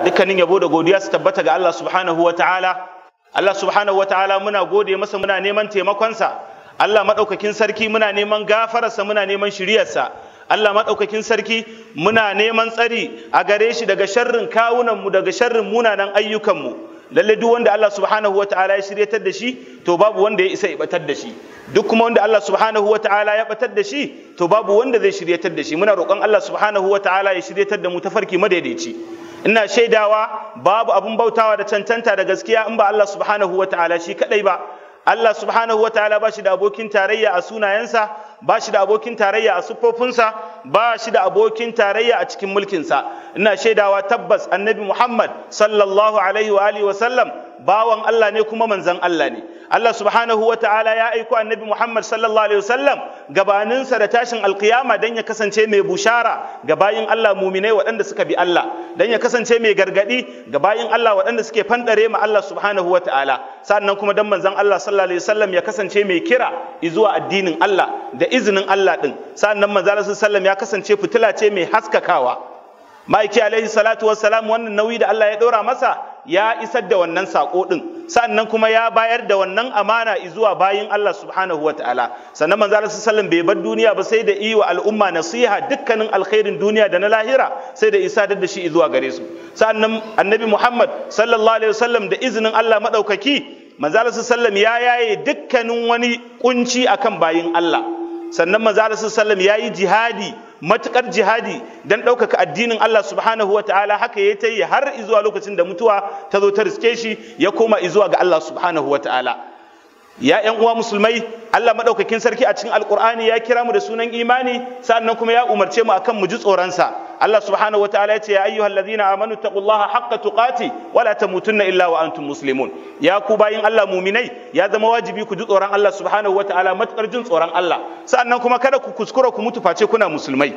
dukkanin yabo da godiya su tabbata ga Allah subhanahu wataala Allah subhanahu wataala muna gode masa muna neman taimakonsa Allah madaukakin sarki muna neman gafararsa muna neman shiriyarsa Allah madaukakin sarki muna neman tsari a gare shi daga sharrin kawunanmu daga sharrin munanan ayyukanmu lalle duk wanda Allah subhanahu wataala ya shiryatar da shi to babu wanda ya isa ya batar da shi duk kuma wanda Allah subhanahu wataala ya batar da shi to babu wanda zai shiryatar da shi muna roƙon Allah subhanahu wataala ya shiryatar da mu tafarki madaidaici ina shaidawa babu abun bautawa da cancanta da gaskiya in ba Allah subhanahu wataala shi kadai ba Allah subhanahu wataala ba shi da abokin tarayya a sunayensa ba shi da abokin tarayya a siffofinsa ba shi da abokin tarayya a cikin mulkinsa ina shaidawa tabbas annabi Muhammad sallallahu alaihi wa alihi wa sallam bawan Allah ne kuma manzon Allah ne Allah subhanahu wa ta'ala ya aiko annabi Muhammad sallallahu alaihi wasallam gabaninsa da tashin alkiyama dan ya kasance mai bushara ga bayin Allah muminai waɗanda suka bi Allah dan ya kasance mai gargadi ga bayin Allah waɗanda suke fandare ma Allah subhanahu wa ta'ala sannan kuma dan manzon Allah sallallahu alaihi wasallam ya kasance mai kira zuwa addinin Allah da izinin Allah din sannan manzon Allah sallallahu alaihi wasallam ya kasance fitila ce mai haskakawa ma'aiki alaihi salatu wassalam wannan nauyi da Allah ya ɗora masa ya isar da wannan saƙo ɗin sannan kuma ya bayar da wannan amana zuwa bayin Allah subhanahu wa ta'ala sannan manzo Allah sallallahu bai bar duniya ba sai da yi wa al'umma nasiha dukkanin alkhairin duniya da na lahira sai da isa da shi zuwa gare su sannan annabi Muhammad sallallahu alaihi wasallam da izinin Allah madaukaki manzo Allah sallallahu ya yaye dukkanin wani kunci akan bayin Allah sannan manzo Allah sallallahu ya yi jihadi matukar jihadi dan ɗaukaka addinin Allah subhanahu wataala haka ya ta yi har izuwa lokacin da mutuwa ta zo ta riske shi ya koma izuwa ga Allah subhanahu wataala ya ƴan uwa musulmai Allah madaukakin sarki a cikin alqur'ani ya kira mu da sunan imani sannan kuma ya umarce mu akan mu ji tsoronsa Allah subhanahu wataala ya ce ya ayyuhal ladina amanu taqullaha haqqa tuqati wa la tamutunna illa wa antum muslimun ya ku bayin Allah muminai ya zama wajibi ku ji tsoron Allah subhanahu wataala matukar jin tsoron Allah sannan kuma kada ku kuskura ku mutu face kuna musulmai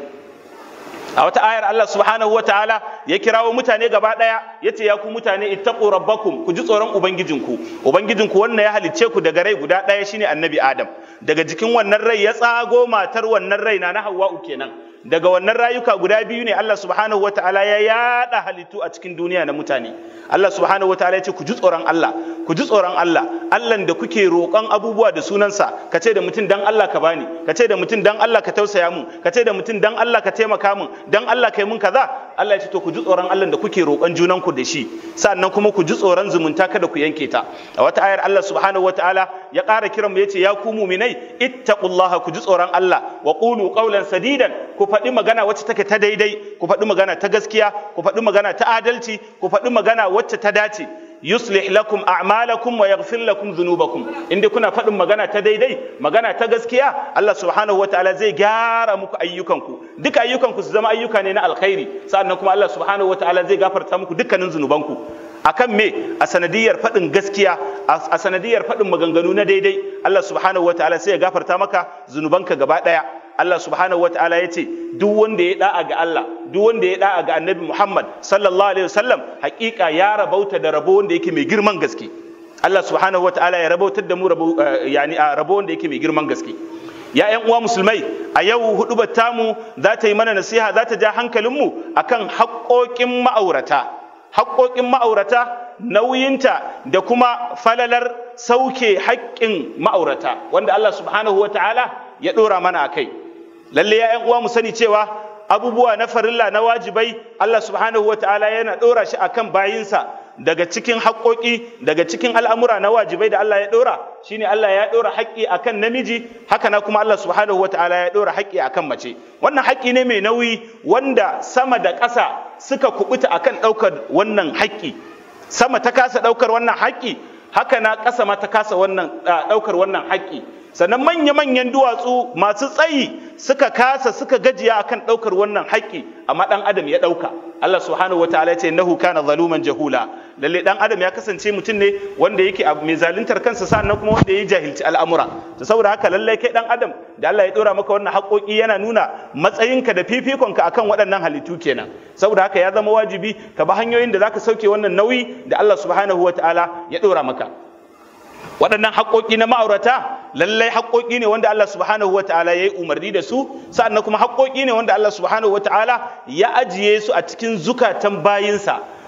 a wata ayar Allah subhanahu wa ta'ala ya kirawo mutane gaba daya yace ya ku mutane ittaqu rabbakum ku ji tsoron ubangijinku ubangijinku wannan ya halicce ku daga rai guda daya shine annabi adam daga jikin wannan rai ya tsago matar wannan rai na hawwa'u kenan daga wannan rayuka guda biyu ne Allah subhanahu wa ta'ala ya yada halittu a cikin duniya na mutane Allah subhanahu wa ta'ala ya ce ku ji tsoron Allah ku ji tsoron Allah Allah da kuke roƙon abubuwa da sunansa ka ce da mutum dan Allah ka bani ka ce da mutum dan Allah ka tausaya mun ka ce da mutum dan Allah ka taimaka mun dan Allah kai mun kaza Allah ya ce to ku ji tsoron Allah da kuke roƙon junan ku da shi sannan kuma ku ji tsoron zumunta kada ku yanke ta a wata ayar Allah subhanahu wa ta'ala ya ƙara kiran mu yace ya ku mu'minai ittaqullaha ku ji tsoron Allah wa qulu qawlan sadidan ku faɗi magana wacce take ta daidai ku faɗi magana ta gaskiya ku faɗi magana ta adalci ku faɗi magana wacce ta dace yuslih lakum a'malakum wa yaghfir lakum dhunubakum inda kuna faɗin magana ta daidai magana ta gaskiya Allah subhanahu wataala zai gyara muku ayyukanku duka ayyukanku su zama ayyuka ne na alkhairi sannan kuma Allah subhanahu wataala zai gafarta muku dukkanin zunubanku akan me a sanadiyar faɗin gaskiya a sanadiyar faɗin maganganu na daidai Allah subhanahu wataala sai ya gafarta maka zunubanka gaba ɗaya Allah subhanahu wa ta'ala ya ce duk wanda ya da'a ga Allah duk wanda ya da'a ga annabi Muhammad sallallahu alaihi wasallam hakika ya rabauta da rabo wanda yake mai girman gaske Allah subhanahu wa ta'ala ya rabautar da mu rabo yani a rabo wanda yake mai girman gaske ya ƴan uwa musulmai a yau hudubar tamu za ta yi mana nasiha za ta ja hankalinmu akan haƙoƙin ma'aurata haƙoƙin ma'aurata nauyinta da kuma falalar sauke haƙƙin ma'aurata wanda Allah subhanahu wa ta'ala ya ɗora mana a kai lalle ya uwa mu sani cewa abubuwa na farilla na wajibai Allah subhanahu wataala yana ɗora shi akan bayinsa daga cikin haƙoƙi daga cikin al'amura na wajibai da Allah ya ɗora shine Allah ya ɗora haƙƙi akan namiji haka na kuma Allah subhanahu wataala ya ɗora haƙƙi akan mace wannan haƙƙi ne mai nauyi wanda sama da ƙasa suka kubuta akan ɗaukar wannan haƙƙi sama ta kasa ɗaukar wannan haƙƙi haka na ƙasa ma ta kasa wannan ɗaukar wannan haƙƙi sannan manya-manyan duwatsu masu tsayi suka kasa suka gajiya akan ɗaukar wannan haƙƙi amma ɗan adam ya ɗauka Allah subhanahu wa ta'ala ya ce nahu kana zaluman jahula lalle ɗan adam ya kasance mutum ne wanda yake mai zaluntar kansa sannan kuma wanda ya jahilci al'amura to saboda haka lalle kai ɗan adam da Allah ya ɗora maka wannan haƙoƙi yana nuna matsayinka da fifikonka akan waɗannan halittu kenan saboda haka ya zama wajibi ka bi hanyoyin da zaka sauke wannan nauyi da Allah subhanahu wa ta'ala ya ɗora maka waɗannan haƙoƙi na ma'aurata lallai haƙoƙi ne wanda Allah subhanahu wa ta'ala ya yi umarni da su sa'annan kuma haƙoƙi ne wanda Allah subhanahu wa ta'ala ya ajiye su a cikin zukatan bayinsa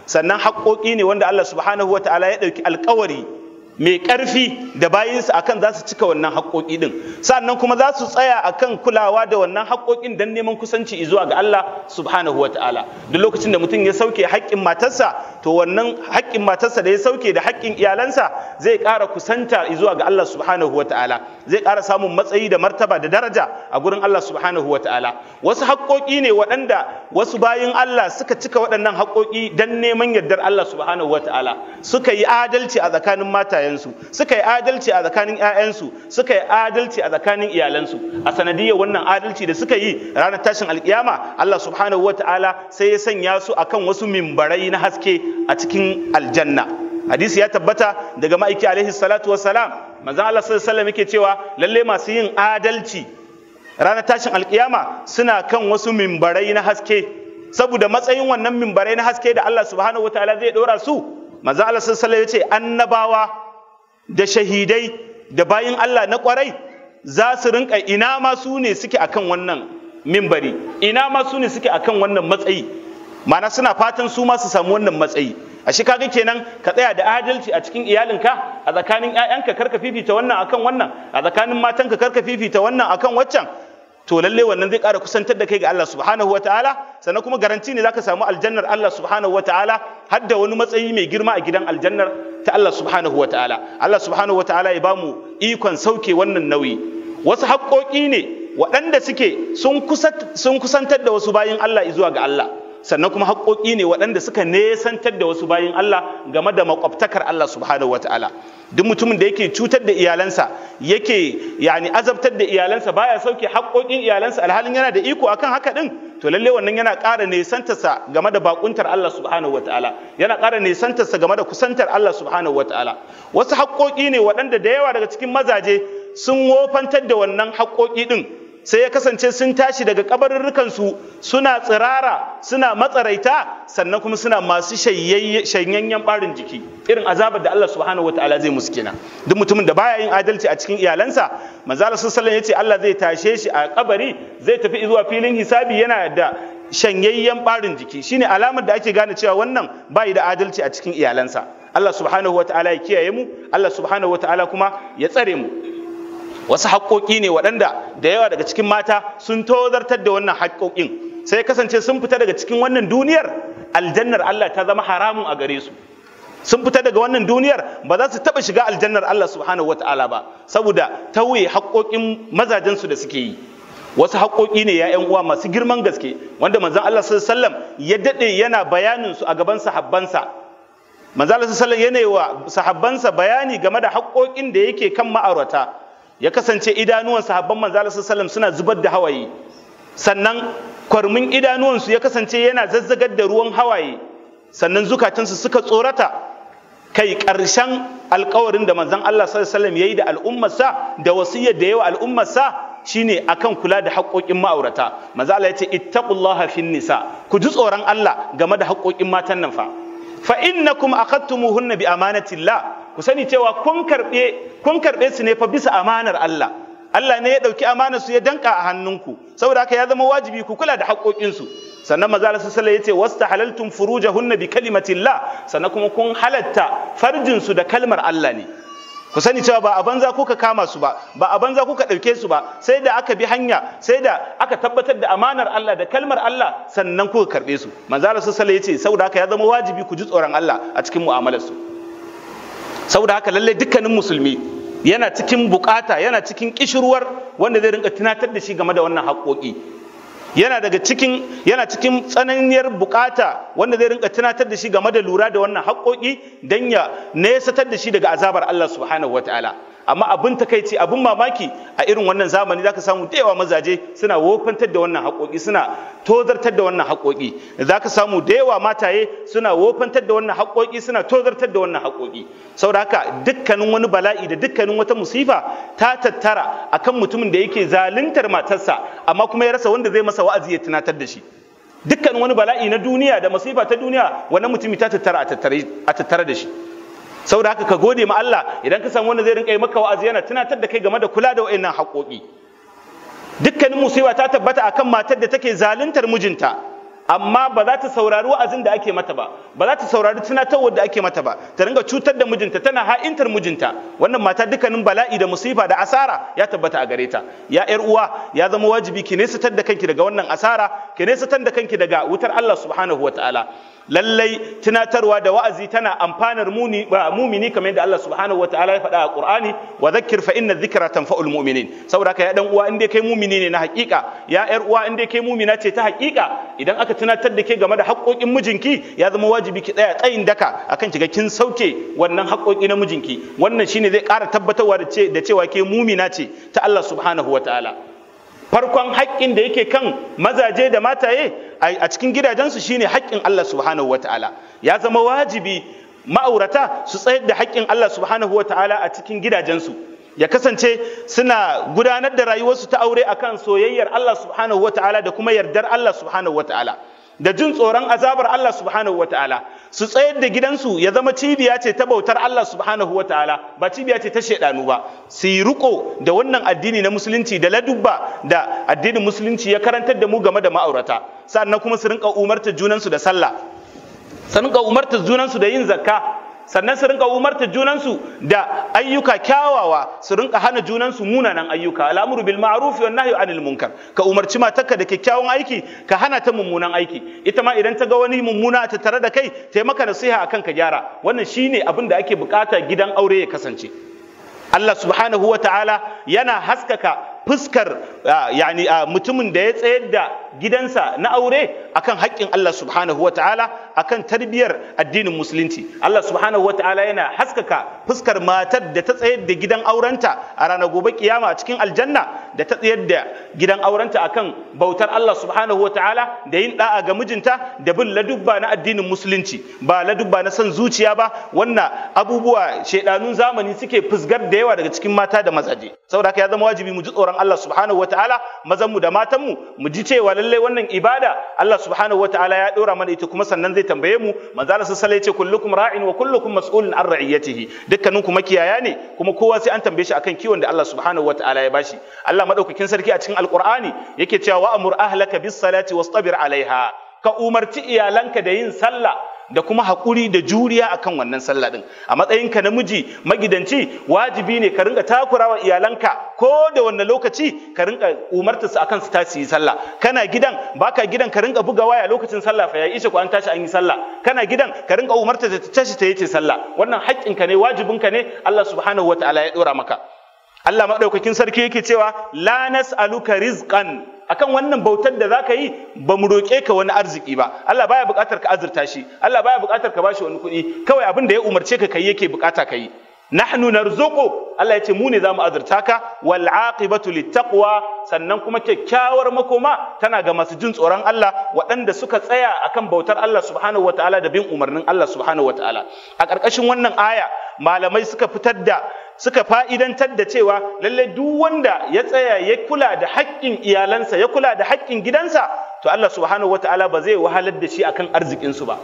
sannan haƙoƙi ne wanda Allah subhanahu wa ta'ala ya ɗauki alƙawari mai ƙarfi da bayinsa akan za su cika wannan haƙoƙi ɗin sannan kuma za su tsaya akan kulawa da wannan haƙoƙin don neman kusanci zuwa ga Allah subhanahu wa ta'ala duk lokacin da mutum ya sauke haƙƙin matarsa to wannan haƙƙin matarsa da ya sauke da haƙƙin iyalansa zai ƙara kusanta zuwa ga Allah subhanahu wa ta'ala zai ƙara samun matsayi da martaba da daraja a gurin Allah subhanahu wa ta'ala wasu haƙoƙi ne waɗanda wasu bayin Allah suka cika waɗannan haƙoƙi don neman yardar Allah subhanahu wa ta'ala suka yi adalci a tsakanin matayensu suka yi adalci a tsakanin 'ya'yansu suka yi adalci a tsakanin iyalansu a sanadiyar wannan adalci da suka yi ranar tashin alkiyama Allah subhanahu wa ta'ala sai ya sanya su akan wasu mimbarai na haske a cikin aljanna hadisi ya tabbata daga ma'aiki alaihi salatu wassalam manzon Allah sallallahu alaihi wasallam yake cewa lalle masu yin adalci ranar tashin alkiyama suna kan wasu mimbarai na haske saboda matsayin wannan mimbarai na haske da Allah subhanahu wataala zai dora su manzo Allah sallallahu alaihi yace annabawa da shahidai da bayin Allah na kwarai za su rinka ina ma su ne suke akan wannan mimbari ina ma su ne suke akan wannan matsayi ma'ana suna fatan su ma su samu wannan matsayi a shi kaga kenan ka tsaya da adalci a cikin iyalinka a tsakanin ƴaƴanka karka fifita wannan akan wannan a tsakanin matanka karka fifita wannan akan waccan to lalle wannan zai ƙara kusantar da kai ga Allah subhanahu wa ta'ala sannan kuma garanti ne zaka samu aljannar Allah subhanahu wa ta'ala har da wani matsayi mai girma a gidan aljannar ta Allah subhanahu wa ta'ala Allah subhanahu wa ta'ala ya bamu ikon sauke wannan nauyi wasu haƙoƙi ne waɗanda suke sun kusantar da wasu bayin Allah zuwa ga Allah sannan kuma haƙoƙi ne waɗanda suka nesantar da wasu bayin Allah game da makwabtakar Allah subhanahu wa ta'ala duk mutumin da yake cutar da iyalansa yake yani azabtar da iyalansa baya sauke haƙoƙin iyalansa alhalin yana da iko akan haka din to lalle wannan yana ƙara nesantarsa game da bakuntar Allah subhanahu wataala yana ƙara nesantarsa game da kusantar Allah subhanahu wataala wasu haƙoƙi ne waɗanda da yawa daga cikin mazaje sun wofantar da wannan haƙoƙi din sai ya kasance sun tashi daga kabarurrukansu suna tsirara suna matsaraita sannan kuma suna masu shanyayyen barin jiki irin azabar da Allah subhanahu wataala zai musu kenan duk mutumin da baya yin adalci a cikin iyalansa manzo Allah sallallahu alaihi yace Allah zai tashe shi a kabari zai tafi zuwa filin hisabi yana da shanyayyen barin jiki shine alamar da ake gane cewa wannan bai da adalci a cikin iyalansa Allah subhanahu wataala ya kiyaye mu Allah subhanahu wataala kuma ya tsare mu wasu haƙoƙi ne waɗanda da yawa daga cikin mata sun tozartar da wannan haƙoƙin sai kasance sun fita daga cikin wannan duniyar aljannar Allah ta zama haramun a gare su sun fita daga wannan duniyar ba za su taɓa shiga aljannar Allah subhanahu wata'ala ba saboda tauye haƙoƙin mazajensu da suke yi wasu haƙoƙi ne ya uwa masu girman gaske wanda manzon Allah sallallahu alaihi wasallam ya daɗe yana bayanin su a gaban sahabbansa manzon Allah sallallahu alaihi wasallam yana wa sahabbansa bayani game da haƙoƙin da yake kan ma'aurata ya kasance idanuwan sahabban manzo Allah sallallahu suna zubar da hawaye sannan kwarmin idanuwansu ya kasance yana zazzagar da ruwan hawaye sannan zukatansu suka tsorata kai ƙarshen alkawarin da manzon Allah sallallahu yayi da al'ummarsa da wasiyyar da yawa al'ummarsa shine akan kula da haƙoƙin ma'aurata manzo Allah yace ittaqullaha fin nisa ku ji tsoron Allah game da haƙoƙin matan nan fa fa innakum akhadtumuhunna bi amanatillah ku sani cewa kun karɓe kun karɓe su ne fa bisa amanar Allah Allah ne ya ɗauki amanar su ya danka a hannunku saboda haka ya zama wajibi ku kula da haƙoƙinsu sannan maza Allah sallallahu alaihi wasallam yace halaltum furujahunna bi kalimatillah sannan kuma kun halatta farjin su da kalmar Allah ne ku sani cewa ba a banza kuka kama su ba ba a banza kuka ɗauke su ba sai da aka bi hanya sai da aka tabbatar da amanar Allah da kalmar Allah sannan kuka karɓe su manzo Allah sallallahu alaihi wasallam yace saboda haka ya zama wajibi ku ji tsoron Allah a cikin mu'amalar su saboda haka lallai dukkanin musulmi yana cikin bukata yana cikin kishirwar wanda zai rinka tunatar da shi game da wannan haƙoƙi yana daga cikin yana cikin tsananiyar bukata wanda zai rinka tunatar da shi game da lura da wannan haƙoƙi don ya nesatar da shi daga azabar Allah subhanahu wataala amma abin takaici abin mamaki a irin wannan zamani zaka samu da yawa mazaje suna wofantar da wannan haƙoƙi suna tozartar da wannan haƙoƙi zaka samu da yawa mataye suna wofantar da wannan haƙoƙi suna tozartar da wannan haƙoƙi saboda haka dukkanin wani bala'i da dukkanin wata musifa ta tattara akan mutumin da yake zaluntar matarsa amma kuma ya rasa wanda zai masa wa'azi ya tunatar da shi dukkan wani bala'i na duniya da musifa ta duniya wannan mutumi ta tattara a tattare da shi saboda haka ka gode ma Allah idan ka samu wanda zai rinka yi maka wa'azi yana tunatar da kai game da kula da wa'annan haƙoƙi dukkanin musiba ta tabbata akan matar da take zaluntar mijinta amma ba za ta saurari wa'azin da ake mata ba ba za ta saurari tunatarwar da ake mata ba ta ringa cutar da mijinta tana ha'intar mijinta wannan mata dukkanin bala'i da musifa da asara ya tabbata a gare ta ya yar uwa ya zama wajibi ki nesatar da kanki daga wannan asara ki nesatar da kanki daga wutar Allah subhanahu wataala lallai tunatarwa da wa'azi tana amfanar muni ba mumini kamar yadda Allah subhanahu wataala ya faɗa a Qur'ani wa dhakkir fa inna dhikra tanfa'ul mu'minin saboda haka ya dan uwa inda kai mumini ne na haƙiƙa ya yar uwa inda kai mumina ce ta haƙiƙa idan aka tunatar da ke game da haƙoƙin mijinki ya zama wajibi ki tsaya tsayin daka akan kiga kin sauke wannan haƙoƙi na mijinki wannan shine zai ƙara tabbatarwa da cewa ke mumina ce ta Allah subhanahu wataala farkon haƙƙin da yake kan mazaje da mataye a cikin gidajensu shine haƙƙin Allah subhanahu wataala ya zama wajibi ma'aurata su tsayar da haƙƙin Allah subhanahu wataala a cikin gidajensu ya kasance suna gudanar da rayuwarsu ta aure akan soyayyar Allah subhanahu wataala da kuma yardar Allah subhanahu wataala da jin tsoron azabar Allah subhanahu wataala su tsayar da gidansu ya zama cibiya ce ta bautar Allah subhanahu wataala ba cibiya ce ta shaidanu ba su yi riko da wannan addini na musulunci da ladubba da addinin musulunci ya karantar da mu game da ma'aurata sannan kuma su rinka umartar junansu da sallah su rinka umartar junansu da yin zakka sannan su rinka umarta junansu da ayyuka kyawawa su rinka hana junansu munanan ayyuka al'amuru bil ma'ruf wa nahyu anil munkar ka umarci matarka da kyakkyawan aiki ka hana ta mummunan aiki ita ma idan ta ga wani mummuna ta tare da kai ta maka nasiha akan ka gyara wannan shine abin da ake bukata gidan aure ya kasance Allah subhanahu wa ta'ala yana haskaka fuskar yani mutumin da ya tsayar da gidansa na aure akan haƙƙin Allah subhanahu wa ta'ala akan tarbiyyar addinin musulunci Allah subhanahu wa ta'ala yana haskaka fuskar matar da ta tsayar da gidan aurenta a ranar gobe kiyama a cikin aljanna da ta tsayar da gidan aurenta akan bautar Allah subhanahu wa ta'ala da yin da'a ga mijinta da bin ladubba na addinin musulunci ba ladubba na son zuciya ba wannan abubuwa shaidanun zamani suke fusgar da yawa daga cikin mata da mazaje saboda haka ya zama wajibi mu ji tsoron Allah subhanahu wataala mazan mu da matan mu mu ji cewa lallai wannan ibada Allah subhanahu wataala ya dora mana ita kuma sannan zai tambaye mu manzo Allah sallallahu alaihi wasallam kullukum ra'in wa kullukum mas'ulun an ra'iyatihi dukkanin ku makiyaya ne kuma kowa sai an tambaye shi akan kiwon da Allah subhanahu wataala ya bashi Allah madaukakin sarki a cikin alqur'ani yake cewa wa amur ahlaka bis salati wastabir alaiha ka umarci iyalanka da yin sallah da kuma haƙuri da juriya akan wannan sallah din a matsayinka namiji magidanci wajibi ne ka rinka takurawa iyalanka ko da wanne lokaci ka rinka umarta su akan su tashi yi sallah kana gidan baka gidan ka rinka buga waya lokacin sallah fa ya ishe ko an tashi an yi sallah kana gidan ka rinka umarta ta tashi ta yi sallah wannan haƙƙinka ne wajibinka ne Allah subhanahu wataala ya dora maka Allah maɗaukakin sarki yake cewa la nas'aluka rizqan akan wannan bautar da zaka yi ba mu roƙe ka wani arziki ba Allah baya buƙatar ka azurta shi Allah baya buƙatar ka bashi wani kuɗi kawai abin da ya umarce ka kai yake buƙata ka yi nahnu narzuqu Allah ya ce mu ne zamu azurta ka wal aqibatu littaqwa sannan kuma kyakkyawar makoma tana ga masu jin tsoron Allah waɗanda suka tsaya akan bautar Allah subhanahu wataala da bin umarnin Allah subhanahu wataala a ƙarƙashin wannan aya malamai suka fitar da suka fa'idantar da cewa lalle duk wanda ya tsaya ya kula da haƙƙin iyalansa ya kula da haƙƙin gidansa to Allah subhanahu wataala ba zai wahalar da shi akan arzikinsu ba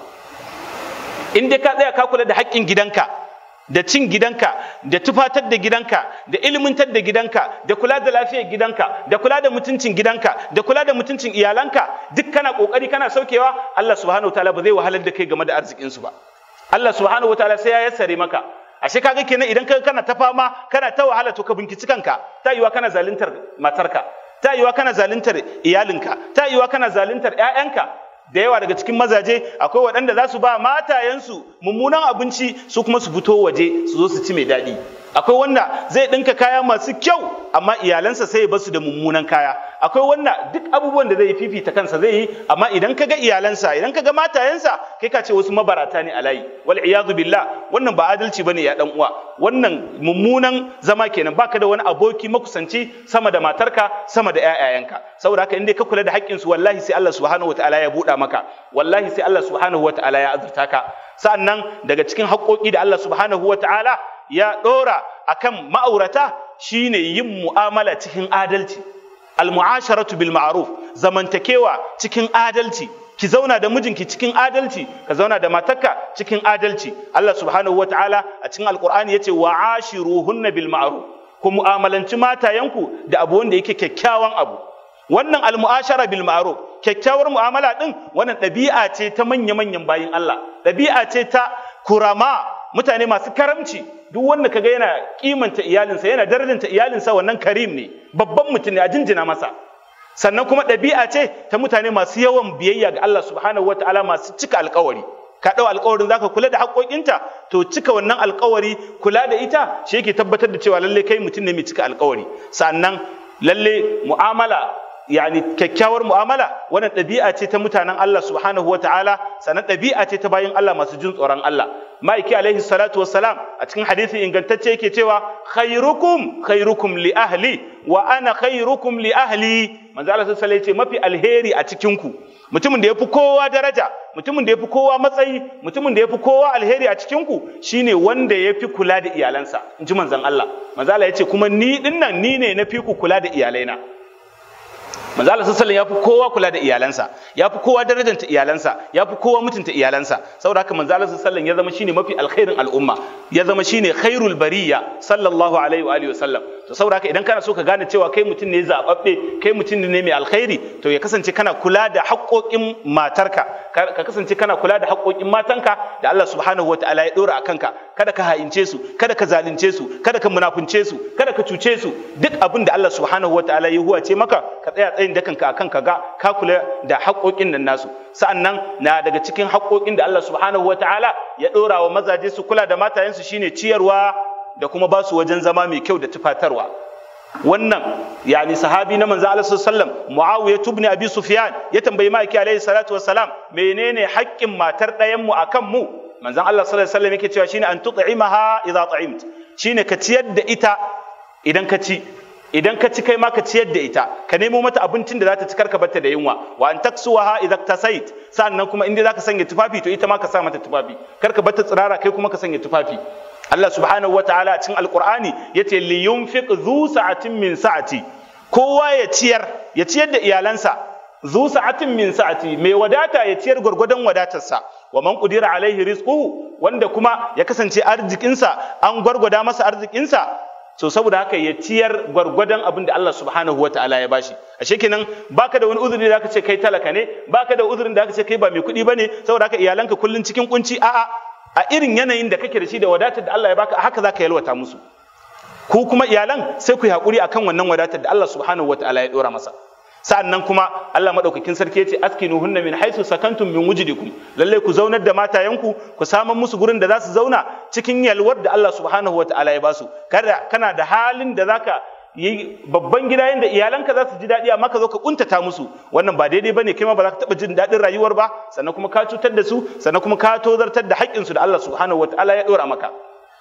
in dai ka tsaya ka kula da haƙƙin gidanka da cin gidanka da tufatar da gidanka da ilimintar da gidanka da kula da lafiyar gidanka da kula da mutuncin gidanka da kula da mutuncin iyalanka duk kana kokari kana saukewa Allah subhanahu wataala ba zai wahalar da kai game da arzikinsu ba Allah subhanahu wataala sai ya yassare maka ashe kaga kenan idan ka kana ta fama kana ta wahala to ka binkici kanka ta yiwa kana zaluntar matarka ta yiwa kana zaluntar iyalinka ta yiwa kana zaluntar ƴaƴanka da yawa daga cikin mazaje akwai waɗanda za su ba matayensu mummunan abinci su kuma su fito waje su zo su ci mai daɗi akwai wanda zai ɗinka kaya masu kyau amma iyalansa sai ya basu da mummunan kaya akwai wanda duk abubuwan da zai yi fifita kansa zai yi amma idan ka ga iyalansa idan ka ga matayensa kai ka ce wasu mabarata ne a layi wal iyadu billah wannan ba adalci bane ya dan uwa wannan mummunan zama kenan baka da wani aboki makusanci sama da matarka sama da ƴaƴayenka saboda haka in dai ka kula da haƙƙin su wallahi sai Allah subhanahu wataala ya buɗa maka wallahi sai Allah subhanahu wataala ya azurta ka sa'annan daga cikin haƙƙoƙi da Allah subhanahu wataala ya ɗora akan ma'aurata shine yin mu'amala cikin adalci al-mu'asharatu bil ma'ruf zamantakewa cikin adalci ki zauna da mijinki cikin adalci ka zauna da matarka cikin adalci Allah subhanahu wataala a cikin alqur'ani yace wa ashiruhunna bil ma'ruf ku mu'amalanci matayenku da abu wanda yake kyakkyawan abu wannan almu'ashara bil ma'ruf kyakkyawar mu'amala din wannan ɗabi'a ce ta manya manyan bayin Allah ɗabi'a ce ta kurama mutane masu karamci duk wanda kaga yana kimanta iyalinsa yana darajanta iyalinsa wannan karim ne babban mutum ne a jinjina masa sannan kuma ɗabi'a ce ta mutane masu yawan biyayya ga Allah subhanahu wataala masu cika alkawari ka ɗau alkawarin zaka kula da haƙoƙinta to cika wannan alkawari kula da ita shi yake tabbatar da cewa lalle kai mutum ne mai cika alkawari sannan lalle mu'amala yani kyakkyawar mu'amala wannan ɗabi'a ce ta mutanen Allah subhanahu wa ta'ala sannan ɗabi'a ce ta bayan Allah masu jin tsoron Allah ma'aiki alaihi salatu wassalam a cikin hadisi ingantacce yake cewa khairukum khairukum li ahli wa ana khairukum li ahli manzo Allah sallallahu alaihi ce mafi alheri a cikin ku mutumin da yafi kowa daraja mutumin da yafi kowa matsayi mutumin da yafi kowa alheri a cikin ku shine wanda yafi kula da iyalansa inji manzon Allah manzo Allah yace kuma ni dinnan ni ne na fi ku kula da iyalaina manzo Allah sallallahu ya fi kowa kula da iyalansa ya fi kowa darajanta iyalansa ya fi kowa mutunta iyalansa saboda haka manzo Allah sallallahu ya zama shine mafi alkhairin al'umma ya zama shine khairul bariya sallallahu alaihi wa alihi wasallam to saboda haka idan kana so ka gane cewa kai mutum ne zababbe kai mutum ne mai alkhairi to ya kasance kana kula da haƙoƙin matarka ka kasance kana kula da haƙoƙin matanka da Allah subhanahu wataala ya dora akan ka kada ka ha'ince su kada ka zalunce su kada ka munafunce su kada ka cuce su duk abin da Allah subhanahu wataala ya huwace maka ka tsaya tsayin dakanka akan ka ga ka kula da haƙoƙin nan nasu sa'annan na daga cikin haƙoƙin da Allah subhanahu wataala ya dora wa mazaje su kula da matayensu shine ciyarwa da kuma ba su wajen zama mai kyau da tufatarwa wannan yani sahabi na manzo Allah sallallahu alaihi Muawiya ibn Abi Sufyan ya tambayi Maki alaihi salatu wassalam menene haƙƙin matar ɗayan mu akan mu manzon Allah sallallahu alaihi wasallam yake cewa shine an tut'imaha idza ta'imt shine ka ciyar da ita idan ka ci idan ka ci kai ma ka ciyar da ita ka nemo mata abincin da za ta ci karka batta da yunwa wa an taksuwaha idza tasait sannan kuma inda zaka sanya tufafi to ita ma ka sa mata tufafi karka batta tsirara kai kuma ka sanya tufafi Allah subhanahu wataala a cikin alqur'ani yace li yunfiq zu sa'atin min sa'ati kowa ya ciyar ya ciyar da iyalansa zu sa'atin min sa'ati mai wadata ya ciyar gwargwadon wadatarsa wa man qudira alaihi rizquhu wanda kuma ya kasance arzikinsa an gwargwada masa arzikinsa so saboda haka ya ciyar gwargwadon abin da Allah subhanahu wa ta'ala ya bashi ashe kenan baka da wani uzuri da aka ce kai talaka ne baka da uzurin da aka ce kai ba mai kuɗi bane saboda haka iyalanka kullun cikin kunci a'a a irin yanayin da kake da shi da wadatar da Allah ya baka haka zaka yalwata musu ku kuma iyalan sai ku yi hakuri akan wannan wadatar da Allah subhanahu wa ta'ala ya dora masa sa'an nan kuma Allah maɗaukakin sarki ya ce askinu hunna min haisu sakantum min wujidikum lalle ku zaunar da matayenku ku saman musu gurin da za su zauna cikin yalwar da Allah subhanahu wa ta'ala ya basu kada kana da halin da zaka yi babban gida yanda iyalanka za su ji daɗi amma ka zo ka kuntata musu wannan ba daidai bane kai ma ba za ka taɓa jin daɗin rayuwar ba sannan kuma ka cutar da su sannan kuma ka tozartar da haƙƙinsu da Allah subhanahu wa ta'ala ya ɗora maka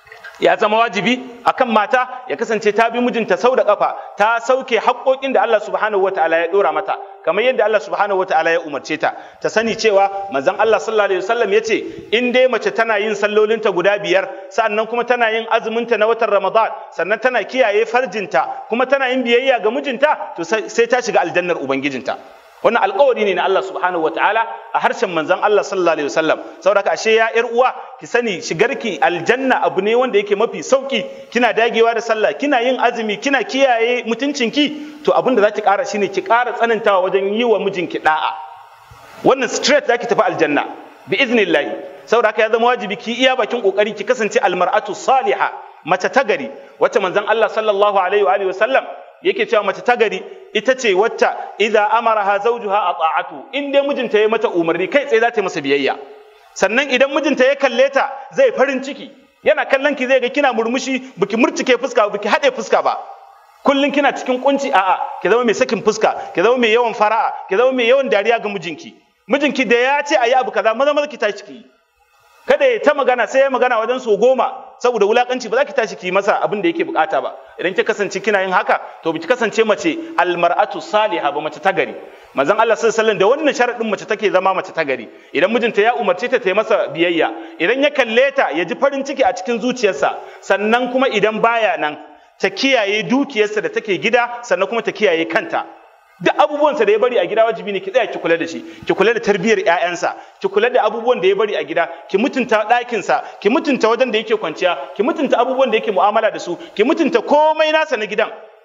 ya zama wajibi akan mata ya kasance ta bi mijinta sau da kafa ta sauke haƙoƙin da Allah subhanahu wataala ya dora mata kamar yadda Allah subhanahu wataala ya umarce ta ta sani cewa manzon Allah sallallahu alaihi wasallam yace in dai mace tana yin sallolinta guda biyar sannan kuma tana yin azuminta na watan Ramadan sannan tana kiyaye farjinta kuma tana yin biyayya ga mijinta to sai ta shiga aljannar ubangijinta wannan alkawari ne na Allah subhanahu wataala a harshen manzon Allah sallallahu alaihi wasallam saboda ashe ya yar uwa ki sani shigarki aljanna abu ne wanda yake mafi sauki kina dagewa da sallah kina yin azumi kina kiyaye mutuncinki to abin da za ki ƙara shine ki ƙara tsanantawa wajen yi wa mijinki da'a wannan straight za ki tafi aljanna bi iznillahi saboda haka ya zama wajibi ki iya bakin kokari ki kasance almar'atu salihah mace ta gari wacce manzon Allah sallallahu alaihi wa alihi wasallam yake cewa mace ta gari ita ce wacce idza amaraha zawjuha ata'atu in dai mijinta ya mata umarni kai tsaye za ta yi masa biyayya sannan idan mijinta ya kalle ta zai farin ciki yana kallon ki zai ga kina murmushi biki murtike fuska biki haɗe fuska ba kullun kina cikin kunci a'a ki zama mai sakin fuska ki zama mai yawan fara'a ki zama mai yawan dariya ga mijinki mijinki da ya ce ayi abu kaza maza maza ki tashi ki kada ya ta magana sai ya magana wajen so goma saboda wulakanci ba za ki tashi ki masa abin da yake bukata ba idan ki kasance kina yin haka to ki kasance mace almar'atu salihah ba mace ta gari manzon Allah sallallahu alaihi wasallam da wannan sharadin mace take zama mace ta gari idan mijinta ya umarce ta ta yi masa biyayya idan ya kalle ta ya ji farin ciki a cikin zuciyarsa sannan kuma idan baya nan ta kiyaye dukiyarsa da take gida sannan kuma ta kiyaye kanta duk abubuwansa da ya bari a gida wajibi ne ki tsaya ki kula da shi ki kula da tarbiyyar ƴaƴansa ki kula da abubuwan da ya bari a gida ki mutunta ɗakinsa ki mutunta wajen da yake kwanciya ki mutunta abubuwan da yake mu'amala da su ki mutunta komai nasa na gidan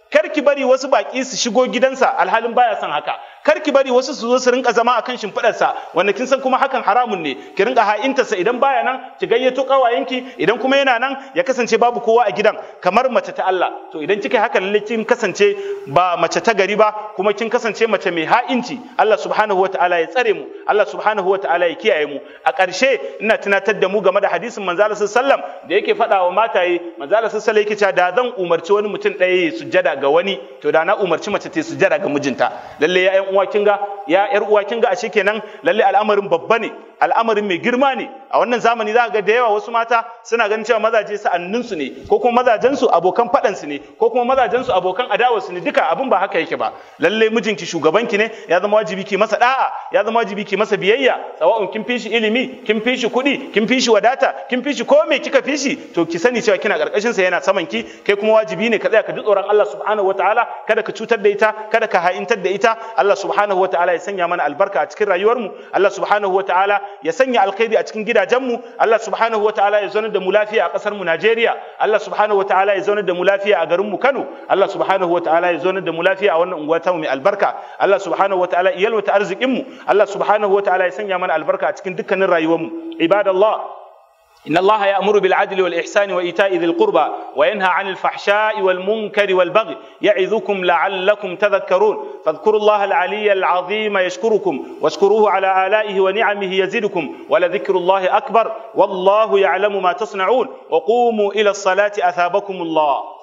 kar ki bari wasu baki su shigo gidansa alhalin baya son haka kar ki bari wasu su zo su rinka zama akan shimfiɗarsa wanda kin san kuma hakan haramun ne ki rinka ha'intarsa idan baya nan ki gayyato kawayenki idan kuma yana nan ya kasance babu kowa a gidan kamar mace ta Allah to idan kika haka lalle kin kasance ba mace ta gari ba kuma kin kasance mace mai ha'inci Allah subhanahu wataala ya tsare mu Allah subhanahu wataala ya kiyaye mu a ƙarshe ina tunatar da mu game da hadisin manzo Allah sallam da yake faɗa wa mataye manzo Allah sallallahu yake cewa da zan umarci wani mutum ɗaya ya sujjada ga wani to da na umarci mace ta sujjada ga mijinta lalle ya ƴan uwa kinga ya ƴar uwa kinga ashe kenan lalle al'amarin babba ne al'amarin mai girma ne a wannan zamani za ga da yawa wasu mata suna ganin cewa mazaje sa'annin su ne ko kuma mazajen su abokan faɗan su ne ko kuma mazajen su abokan adawa su ne duka abin ba haka yake ba lalle mijinki shugabanki ne ya zama wajibi ki masa da'a ya zama wajibi ki masa biyayya sawa'un kin fishi ilimi kin fishi kuɗi kin fishi wadata kin fishi ko me kika fishi to ki sani cewa kina karkashin sa yana saman ki kai kuma wajibi ne ka tsaya ka ji tsoron Allah subhanahu wataala kada ka cutar da ita kada ka ha'intar da ita Allah subhanahu wataala ya sanya mana albarka a cikin rayuwar mu Allah subhanahu wataala ya sanya alkhairi a cikin gidajenmu Allah subhanahu wataala ya zaunar da mu lafiya a ƙasar mu Najeriya Allah subhanahu wataala ya zaunar da mu lafiya a garin mu Kano Allah subhanahu wataala ya zaunar da mu lafiya a wannan unguwa ta mu mai albarka Allah subhanahu wataala ya yalwata arzikin mu Allah subhanahu wataala ya sanya mana albarka a cikin dukkanin rayuwar mu ibadallah إن الله يأمر بالعدل والإحسان وإيتاء ذي القربى وينهى عن الفحشاء والمنكر والبغي يعظكم لعلكم تذكرون فاذكروا الله العلي العظيم يشكركم واشكروه على آلائه ونعمه يزدكم ولذكر الله أكبر والله يعلم ما تصنعون وقوموا إلى الصلاة أثابكم الله